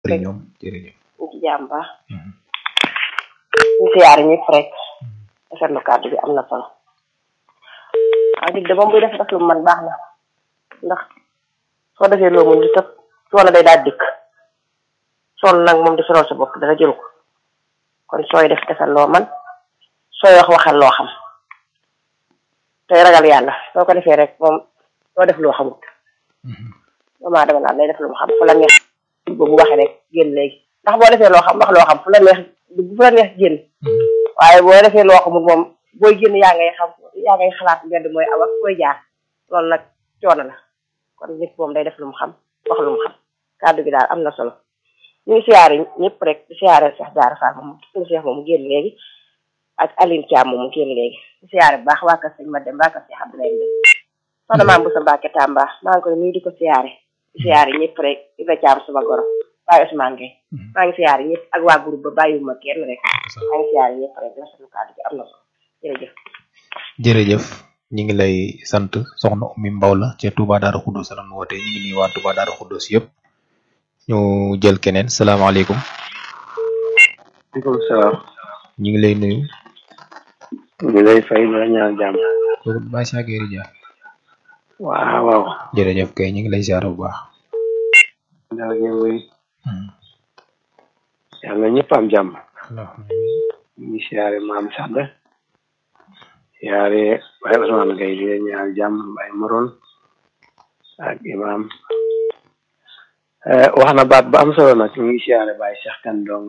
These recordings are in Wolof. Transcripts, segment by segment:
bëri ñoom jërëjëf ñu ci jàmm baax ñu siyaare ñëpp rek rafetlu kàddu bi am na solo waaye dig de moom buy def def lu mu man baax na ndax soo defee loo mun di tëb coono day daal dikk sonn nag moom di sonal sa bopp dara jëlu ko kon sooy def defal loo man sooy wax waxal loo xam tey ragal yàlla soo ko defee rek moom soo def loo xamut moment dama naan day def lu mu xam fu la neex boobu waxee rek génn léegi ndax boo defee loo xam wax loo xam fu la neex fu la neex génn waaye boo defee loo xamut moom booy génn yaa ngay xam yaa ngay xalaat mbedd mooy aw ak fooy jaar loolu nag coono la kon nit moom day def lu mu xam wax lu mu xam kàddu gi daal am na solo ñu ngi siyaare ñëpp rek di siyaare Cheikh Diarra Fall moom suñu Cheikh moom mu génn léegi ak Aline Thiam moom mu génn léegi di siyaare bu baax waa kër sëñ Madem waa kër Cheikh Abdoulaye Mbengue soxna maam Boussa Mbacke Tamba maa ngi koy nuyu di ko siyaare di siyaare ñëpp rek di la Thiam suma goro Baye Ousmane Gueye maa ngi siyaare ñëpp ak waa groupe ba bàyyiwuma kenn rek maa ngi siyaare ñëpp rek di rafetlu kàddu gi am na solo jërëjëf jërëjëf ñi ngi lay sant soxna Oumy Mbaw la ca Touba Darou Khoudoss la nu woote ñi ngi nii waa Touba Darou Khoudoss yëpp ñu jël keneen salaamaaleykum maaleykum salaam. ñu ngi lay nuyu ñu ngi lay fay la ñaan jàmm. kooku Baye Cheikh Gueye Dia waaw waaw. jërëjëf kay ñu ngi lay ziar bu baax daal ngeen wéy. yàlla ñëpp am jàmm. ñu ngi siyaare maam Sàdd. siyaare Baye Ousmane Gueye di leen ñaan jàmm Baye Moron ak imam wax na baat ba am solo nag ñu ngi siyaare Baye Cheikh Kane dong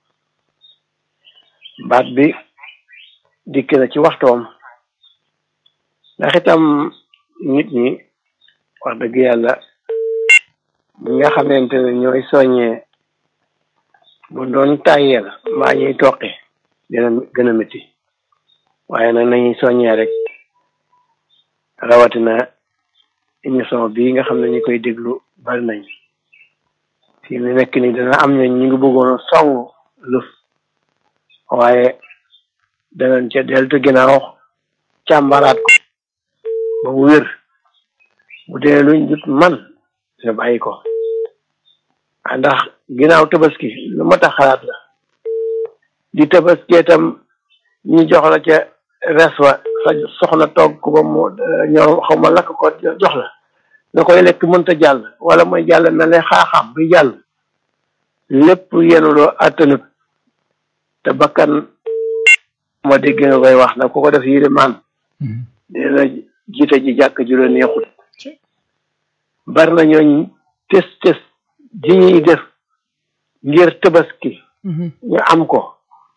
baat bi dikk na ci waxtoom ndax itam nit ñi wax dëgg yàlla ñi nga xamante ne ñooy soññee bu doon tàyyeel mbaa ñuy toqi dina gën a métti waaye nag nañuy soññee rek rawatina émission bii nga xam ne ñi koy déglu bari nañ fii mu nekk ni dana am ne ñu ngi bëggoon a song lëf waaye danañ ca deltu ginnaaw càmbaraat ko ba mu wér bu dee luñ jut man ñu bàyyi ko ndax ginnaaw tabaski lu ma tax xalaat la di tabaski itam ñu jox la ca res wa sa soxna togg ko ba mu ñor xaw ma lakk ko jox la nga koy lekk mënta jàll wala mooy jàll mel ne xaaxaam buy jàll lépp yenuloo attanut te bakkan ma dégg nga koy wax nag ku ko def yére maan dina jiite ji jàkk ju la neexut bari na ñooñ tes tes ji ñuy def ngir tabaski ñu am ko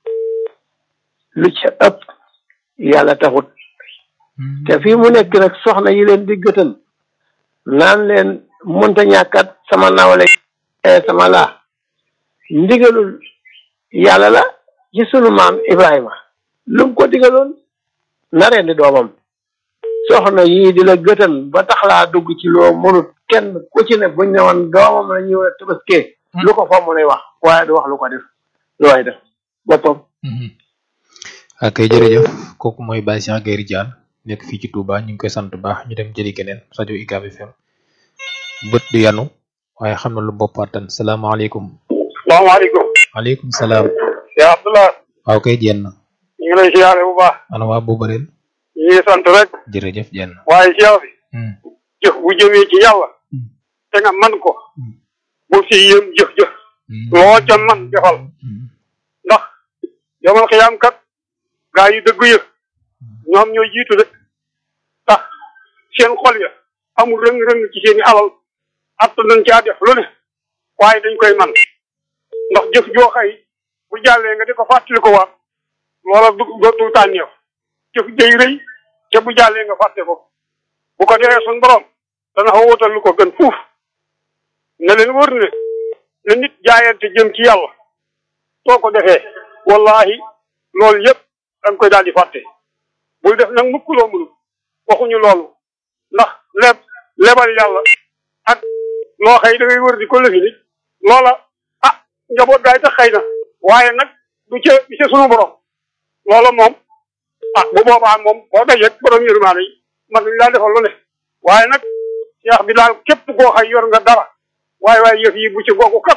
lu ca ëpp yàlla taxut te fii mu nekk nag soxna yi leen di gëtal naan leen mënta ñàkkat sama nawle sama laa ndigalul yàlla la ci sunu maam Ibrahima lu mu ko digaloon na rendi doomam soxna yii di la gëtal ba tax laa dugg ci loo mënut kenn ku ci ne buñ ne woon doomam la ñëw a tabaskee lu ko fa mu lay wax waaye du wax lu ko def lu waay def boppam ak kay jërëjëf kooku mooy Baye Cheikh Gueye Dia nekk fii ci Touba ñu ngi koy sant baax ñu dem jëli keneen rajo UCAB FM bët du yanu waaye xam na lu bopp attan salaamaaleykum. salaamaaleykum. waaleykum salaam. yaa Abdoulaye. waaw kay jenn. ñu ngi lay siyaare bu baax. ana waa Bobareel. ñu ngi sant rek. jërëjëf jenn. waaye siyaar bi. jëf bu jëmee ci yàlla. te nga man ko. bu si yëm jëf-jëf. loo ca man defal. ndax yomal xiyaam kat gaa yi dëgg ya ñoom ñoo jiitu de tax seen xol ya amul rëng-rëng ci seeni alal att nañ caa def lu ne waaye dañ koy man ndax jëf joo xëy bu jàllee nga di ko fàttali ko waat loola du du tànneef jëf day rëy te bu jàllee nga fàtte ko bu ko defee suñ borom dana fa wutal lu ko gën fuuf ne leen wër ne ne nit jaayante jëm ci yàlla soo ko defee wallahi loolu yëpp da nga koy daal di fàtte bul def nag mukk loo mënul waxuñu loolu ndax leb lebal yàlla ak loo xëy da ngay wër di ko lëfi ni loola ah njaboot gaay tax xëy na waaye nag du ca du ca sunu borom loola moom ah bu boobaa moom boo dajeeg borom yërmaane yi man nañ laa defal lu ne waaye nag seex bi daal képp koo xëy yor nga dara waaye waaye yëf yi bu ci googu kat